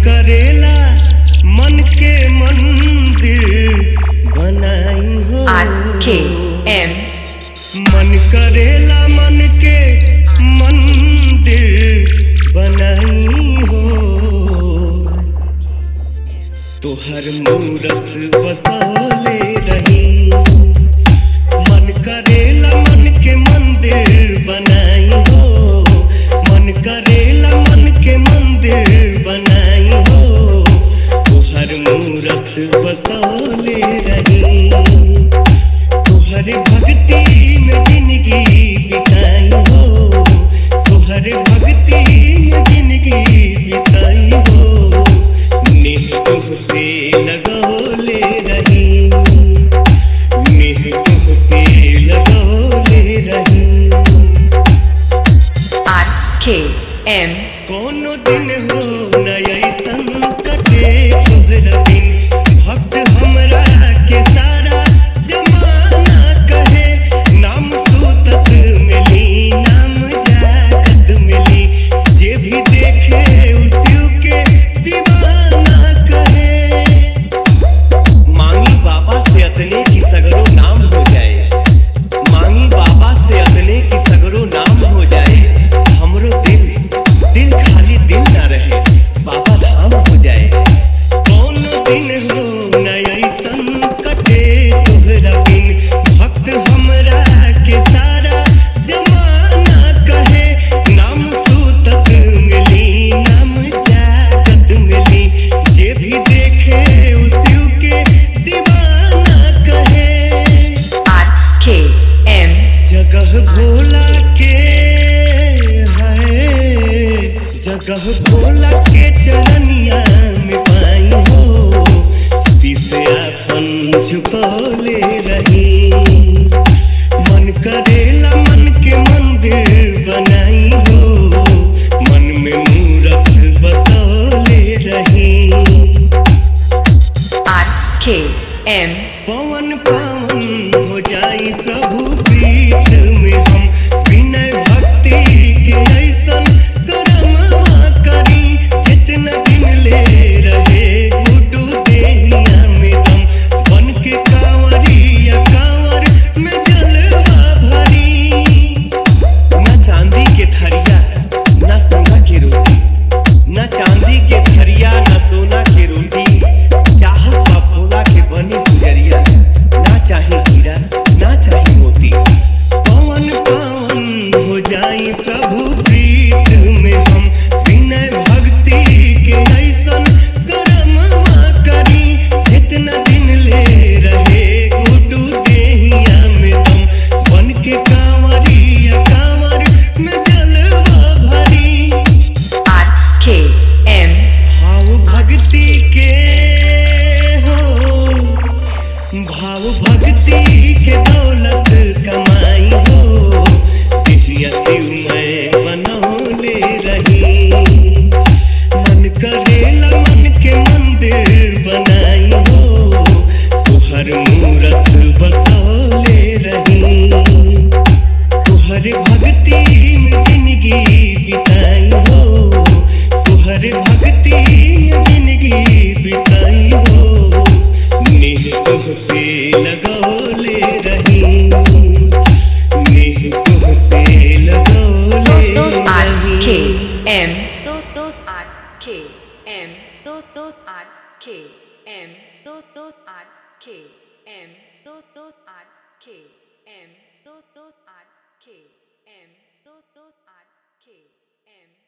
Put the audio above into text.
करेला मन के मंदिर बनाई हो R K M मन करेला मन के मंदिर बनाई हो तोहर मूरत बसौले रही मन करेला मन के मंदिर बनाई हो मन करेला मन के मंदिर बनाई हो तोहर मूरत बसौले रही तुहरे भक्ति में जिंदगी बिताई हो तुहरे भक्ति में जिंदगी बिताई हो नेह तुमसे लगौले रही नेह तुमसे लगौले रही R K M कोनो दिन हो न ऐसन कटे तोहरा बिन भक्त हमरा के सारा जमाना कहे नाम सूतक मिली नाम जागत मिली जे भी देखे उसी के दीवाना कहे मांगी बाबा से अतने की सगरो नाम हो जाए मांगी बाबा से अतने की सगरो नाम हो जाए हमरो दिल दिल खाली दिल ना रहे बाबा धाम हो जाए कौन दिन हो न ऐसन कटे तोहरा बिन भक्त हमरा के सारा जमाना कहे नाम सूतक मिली नाम जागत मिली जे भी देखे उसी के दीवाना कहे R K M जगह भोला के है जगह भोला के चरनिया में पाई हो शीशे अपन झुकौले रही मन करेला मन के मंदिर बनाई हो मन में मूरत बसौले रही R K M पवन पावन हो जाई प्रभु प्रीत में हम विनय भक्ति के ऐसन करमवा करी जितना दिन ले रहे गुडू देहिया में दम बन के कांवरिया कांवर में जलवा भरी ना चांदी के थरिया ना सोना के रोटी ना चांदी के थरिया ना सोना के रोटी चाहत बा भोला के बनी गुजरिया ना चाहे हीरा ना चाहे मोती पवन पावन हो जाई प्रभु प्रीत में हम विनय भक्ति के ऐसन करमवा करी जितना दिन ले रहे गुडू देहिया में दम बन के कांवरिया कांवर में जलवा भरी R K M भाव भक्ति के हो भाव भक्ति के दौलत कमाई हो दिव्य शिव मैं बनौले रही मन करेला मन के मंदिर बनाई हो तुहर मूरत बसौले रही तुहरे भक्ति में जिंदगी बिताई हो तुहरे भक्ति में जिंदगी बिताई हो नेह तुमसे लगौले रही नेह तुमसे लगौले R K रही M R K M R K M R K M R K M R K M R K M